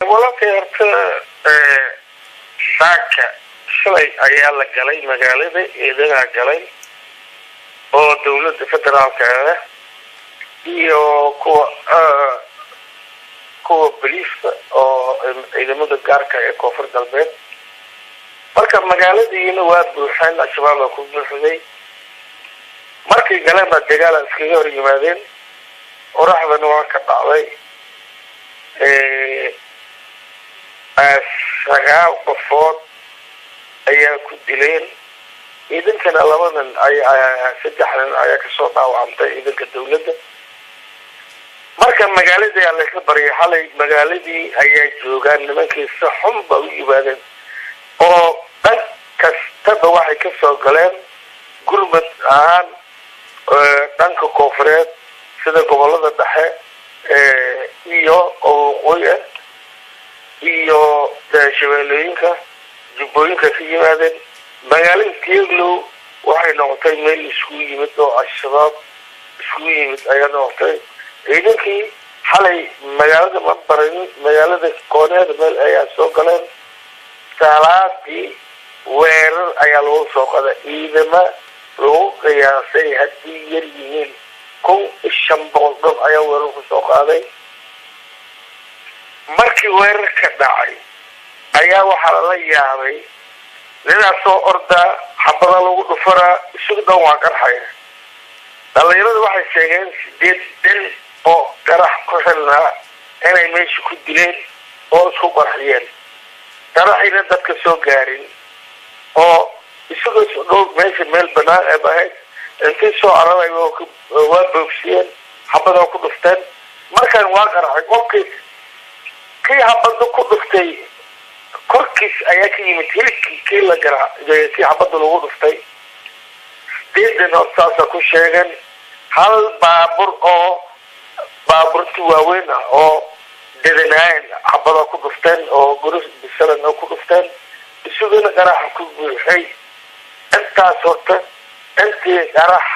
walaalkay horta saaka shalay ayaa la galay magaalada eedagaa galay oo dawladda federaalka ah iyo kuwa kuwa boliiska oo ciidamada gaarka ee koonfur galbeed marka magaaladiina waa buuxeen al-shabaab baa ku buuxday markay galeen baa dagaala iskaga hor yimaadeen qoraxdana waa ka dhacday sagaal qofood ayaa ku dileen ciidankana laba nin saddex nin ayaa kasoo dhaawacantay ciidanka dawladda marka magaaladii aa laysla baryay xalay magaaladii ayaa joogaan nimankii si xun ba u yimaadeen oo dhan kastaba waxay kasoo galeen gurmad ahaan dhanka koonfureed sida gobolada dhexe iyo oo waqooyi ah iyo shabeellooyinka jubbooyinka ka yimaadeen magaalada tieglow waxay noqotay meel iskugu yimid oo al-shabaab iskugu yimid ayaa noqotay ciidankii xalay magaalada ma baran magaalada kooneeda meel ayaa soo galeen salaadii weerar ayaa lagu soo qaday ciidama lagu qiyaasay haddii yar yihiin kun iyo shan boqol dad ayaa weerar ku soo qaaday markii weerar ka dhacay ayaa waxaa lala yaabay nidaas soo ordaa xabada lagu dhufaraa isagu dhan waa qarxaya dhalinyaradu waxay sheegeen sideed nin oo qarax ku xilnaa inay meesha ku dileen oo isku qarxiyeen qaraxina dadka soo gaarin oo isagoo dhow meesha meel banaan ee ahayd intay soo cararay waa boogsiyeen xabada ku dhufteen markaan waa qarxay qofkii kii xabada ku dhuftay korkiis ayaa ka yimid hilibkii kii la gara kii xabada lagu dhuftay sideedan hor saasa ku sheegeen hal baabur oo baaburti waaweyn ah oo dedanaayen xabada ku dhufteen oo guri bisalan oo ku dhufteen isaguna qaraxa ku buuxay intaas horta intii qarax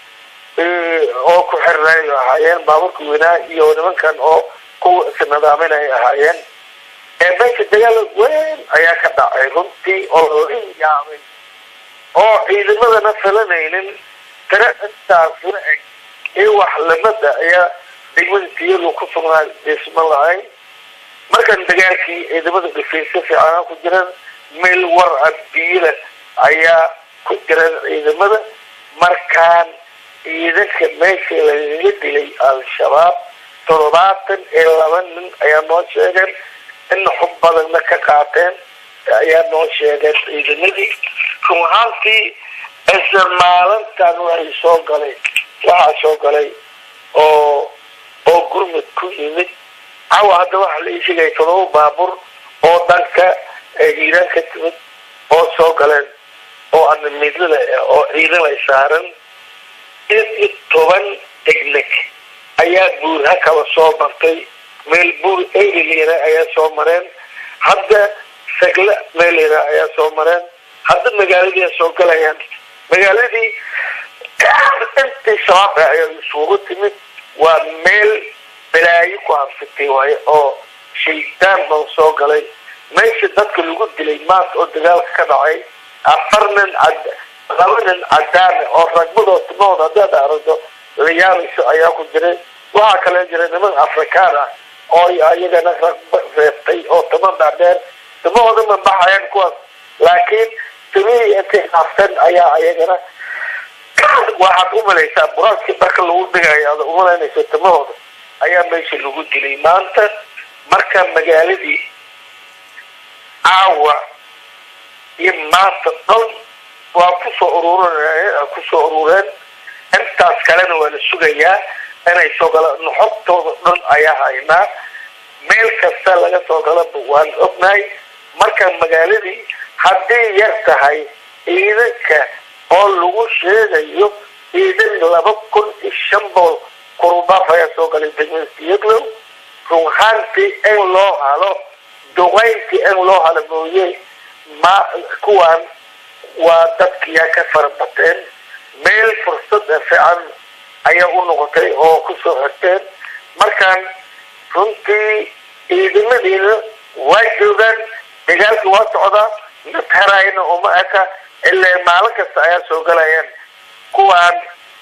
oo ku xirnay ahaayeen baaburka weynaa iyo nimankan oo kuwa isnadaaminay ahaayeen ee meesha dagaal weyn ayaa ka dhacay runtii oo la yaabay oo ciidamadana filanaynin tiro intaas la eg iyo wax lamada ayaa degmada tiyadu ku sugnaa dhisma lahayn markan dagaalkii ciidamada dhifaysa fiicanaa ku jiraan meel war a biyila ayaa ku jiraan ciidamada markaan ciidanka meesha lagaga dilay al-shabaab toddobaatan iyo laba nin ayaa noo sheegeen in xub badanna ka qaateen ayaa noo sheegeen ciidamadii run ahaantii isla maalintan waxay soo galay waxaa soo galay oo oo gurmud ku yimid cawa hadda waxaa la ii sheegaya todoba baabur oo dhanka hiiraan ka timid oo soo galeen oo ana midlada oo ciidan ay saaran id iyo toban degleg ayaa buurha kala soo martay meel buur erilera ayaa soo mareen hadda sagle meelera ayaa soo mareen hadda magaaladii soo galayaan magaaladii intii shabaab ayaa isugu timid waa meel balaayo ku habsatay waaye oo shaydaan baa soo galay meesha dadka lagu dilay maanta oo dagaalka ka dhacay afar nin cad laba nin cadaana oo ragmadoo timahooda haddaad aragto la yaabayso ayaa ku jiray waxaa kale jira niman afrikaan ah oo iyagana ragba reebtay oo timo dhaadheer timahooda ma baxayaan kuwaas laakiin timihii intay haafteen ayaa ayagana waxaad umalaysaa buraadkii marka lagu dhigayo ada umalaynayso timahooda ayaa meesha lagu dilay maanta marka magaaladii caawa iyo maanta dhan waa kusoo ururin kusoo urureen intaas kalena waa la sugayaa inay soo galaan nuxobtooda dhan ayaa haynaa meel kasta laga soo galaba waan ognahay marka magaaladii hadday yar tahay ciidanka oo lagu sheegayo ciidan laba kun iyo shan bool kurubaaf ayaa soo galay degmada siyaglow runhaantii in loo halo duqayntii in loo halo mooye ma kuwaan waa dadkiyaa ka farabateen meel fursad fiican ayaa u noqotay oo kusoo xirteen markaan runtii ciidamadiina waa joogaan dagaalkii waa socdaa mid harayna uma eka ilaa maalin kasta ayaa soo galayaan kuwaan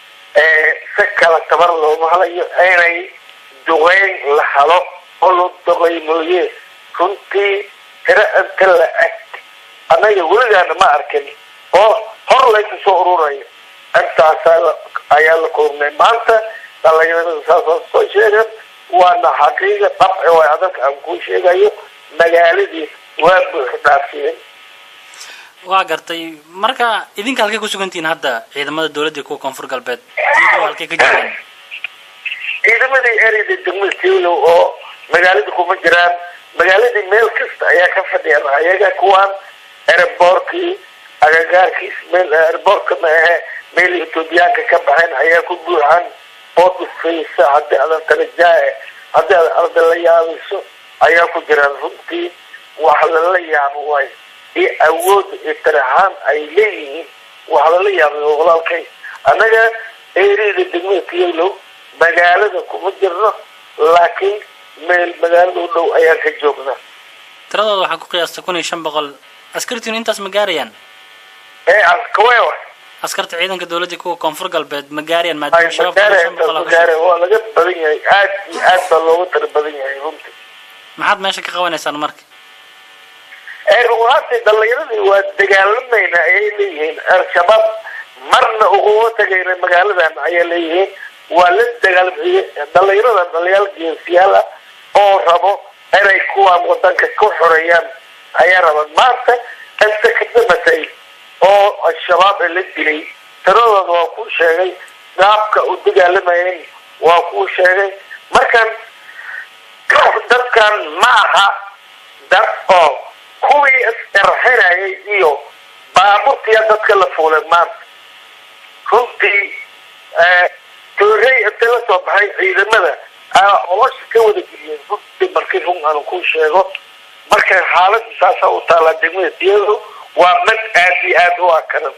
si kala tabar looma halayo inay duqeyn la halo oo la duqey mooye runtii tiro inta la eg annaga weligaana ma arkin oo hor laysu soo ururayo intaasaa ayaa la koobnay maanta dhalinyarada saasoo soo sheegan waana xaqiiqa dhabci way adag aan kuu sheegayo magaaladii waa buux dhaafiyeen waa gartay marka idinka halkay kusugantihiin hadda ciidamada dawladda kuwa koonfur galbeed halkay ka jiraan ciidamadii ereyda degmada tiwlow oo magaalada kuma jiraan magaaladii meel kasta ayaa ka fadhiyaan ayaga kuwaan ereboorkii agagaarkiis meel ereboorka ma ahe meel etoobiyaanka ka baxeen ayaa ku buuxan oo dhufaysa haddii adan tarajaae haddii ad arda la yaabayso ayaa ku jiraan runtii wax lala yaabo waay iyo awooda iyo tarahaan ay leeyihiin wax lala yaabay walaalkay annaga ereyda degmada tiwlow magaalada kuma jirno laakiin meel magaalada u dhow ayaan ka joognaa tiradooda waxaa ku qiyaasta kun iyo shan boqol askartiinu intaas ma gaarayaan ee askawewa askarta ciidanka dawladda kuwa koonfur galbeed ma gaarayaan maadaama ay shabaab kun iyo shan boqol magaara waa laga badan yahay aad iyo aad baa looga tara badan yahay runtii maxaad meesha ka qabanaysaan marka ee runaantii dhalinyaradii waa dagaalamayna ayay leeyihiin al-shabaab marna uguma tagayna magaaladan ayay leeyihiin waa la dagaalamiye dhalinyarada dhaliyaal geesiyaal ah oo rabo inay kuwaan wadanka ka xoreeyaan ayaa raban maanta inta ka damatay oo al-shabaab la dilay tiradooda waa kuu sheegay gaabka u dagaalamayeen waa kuu sheegay markan dadkan ma aha dad oo kuwii isqarxinayay iyo baaburtiya dadka la fuulay maanta runtii toorey inta la soo baxay ciidamada olosha ka wada geliyeen runtii markii run aan ku sheego marka xaalada saasa u taalaa degmada tiyado waa mid aad iyo aad u akaran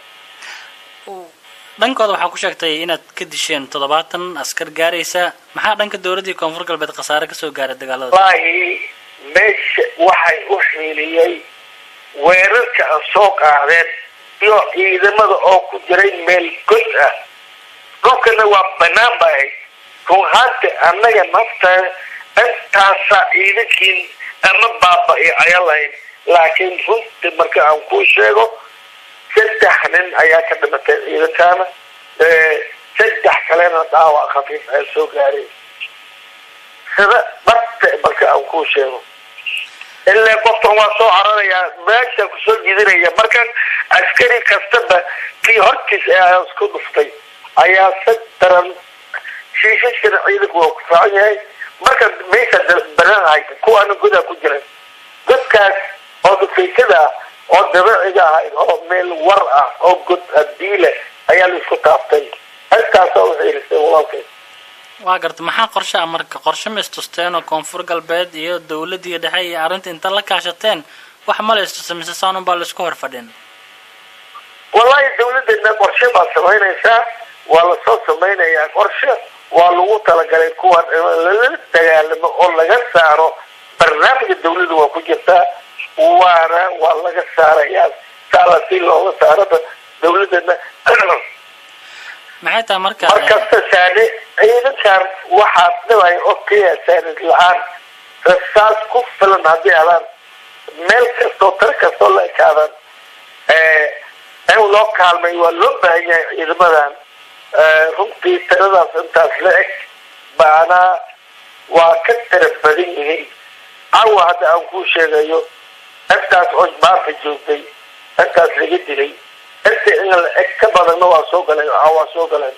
dhankooda waxaa ku sheegtay inaad ka disheen toddobaatan askar gaaraysa maxaa dhanka dawladdii koonfur galbeed khasaare kasoo gaaray dagaalada wallaahi meesha waxay u xiiliyey weerarka aan soo qaadeen iyo ciidamada oo ku jiray meel god ah dhulkana waa banaan ba ahayd run ahaanta annaga nafta intaasa ciidankiin ama baaba-i ayaa lahayn laakiin runtii marka aan kuu sheego saddex nin ayaa ka dhimatay ciidankaana saddex kalena dhaawac khafiif ayaa soo gaaray sida dhabta marka aan kuu sheego ilaa qofkan waa soo cararayaa meesha kusoo jidinaya markan askari kastaba kii hortiis ee isku dhuftay ayaa si daran shiishashana ciidanku waa ku fiican yahay marka meesha bananahay kuwaana godaa ku jiran godkaas oo dhufaysada ah oo dabiiciga ahayd oo meel war ah oo god adiile ayaa la isku taaftay intaasaa u xiilisay walaalkay waa garta maxaa qorshe ah marka qorshe ma istusteen oo koonfur galbeed iyo dawladdiiyo dhexe iyo arrinta inta la kaashateen wax ma la istusay mise saanun baa laisku hor fadhin wallahi dawladdeedna qorshe baa samaynaysaa waa lasoo samaynayaa qorshe waa lagu talagalay kuwan in lala dagaalamo oo laga saaro barnaamijka dawladda waa ku jirtaa waana waa laga saarayaa saala si looga saaraba dawladdeedna maxay tahay marka markasta saane ciidankan waxaa dhibay oo keliya saanid la-aan rasaas ku filan haddii adaan meel kastoo tar kastoo la ekaadaan in loo kaalmay waa loo baahan yahay ciidamadan runtii tiradaas intaas la eg baana waa ka tira badan yihiin cawa hadda aan kuu sheegayo intaas oo maanta joogtay intaas laga dilay inta in la eg ka badanna waa soo galeen waa soo galeen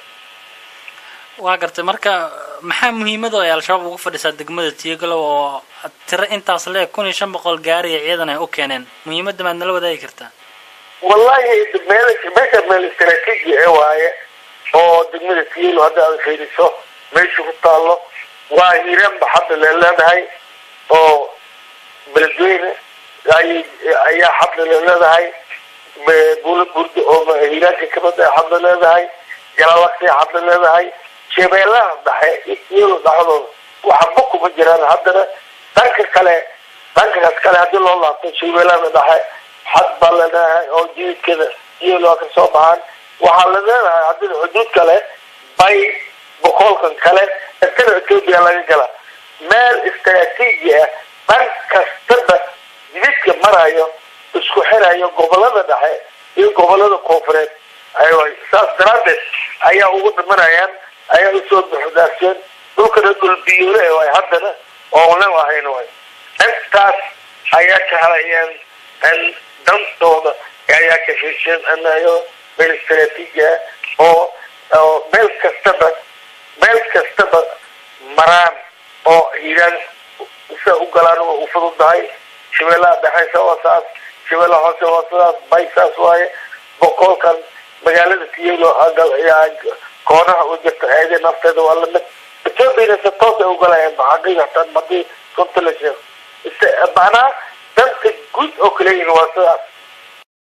waa gartay marka maxaa muhiimada ay al-shabaab ugu fadhisaa degmada tiyagalow oo tiro intaas leeg kun iyo shan boqol gaariya ciidan ay u keeneen muhiimadda maad nala wadaagi kartaa wallahi meel meesha meel istaraatiiji ee waaye oo degmada tiyalo hadda aad fiiriso meesha ku taallo waa hiiraanba hadda le leedahay oo beledweyne ay ayaa hadda le leedahay buula burda oo hiiraanka kamid a hadda leedahay galalaqsi hadda leedahay shabeellaha dhexe iyo tiyalo dhexdooda waxba kuma jiraan haddana dhanka kale dhankaas kale haddii loo laabto shabeellada dhexe xad baa la leeyahay oo jididkada iyadoo ka soo baxaan waxaa la leedahay haddii xuduud kale bay boqolkan kale intana etoobiya laga gala meel istaraatiiji ah dhan kastaba jididka marayo isku xirayo gobolada dhexe iyo gobolada koonfureed aywa saas daraaddeed ayaa ugu dhimanayaan ayaa usoo buxdaarsheen dhulkana dhulbiyoole way haddana oonan ahayn way intaas ayaa ka helayeen dantooda ayaa ka hesheen anayo meel istaraatiiji ah oo oo meel kastaba meel kastaba maraan oo hiiraan sa u galaan waa u fududahay shabeellaha dhexeysa waa saas shabeellaha hoose waa sidaas bay saas waaye boqolkan magaalada tiyelo koonaha u jirta eede nafteeda waa lamid ethoobiana se toos ay ugalayaan xaqiiqatan hadii runta la sheego macnaha danta guud oo kaleyihin waa sidaas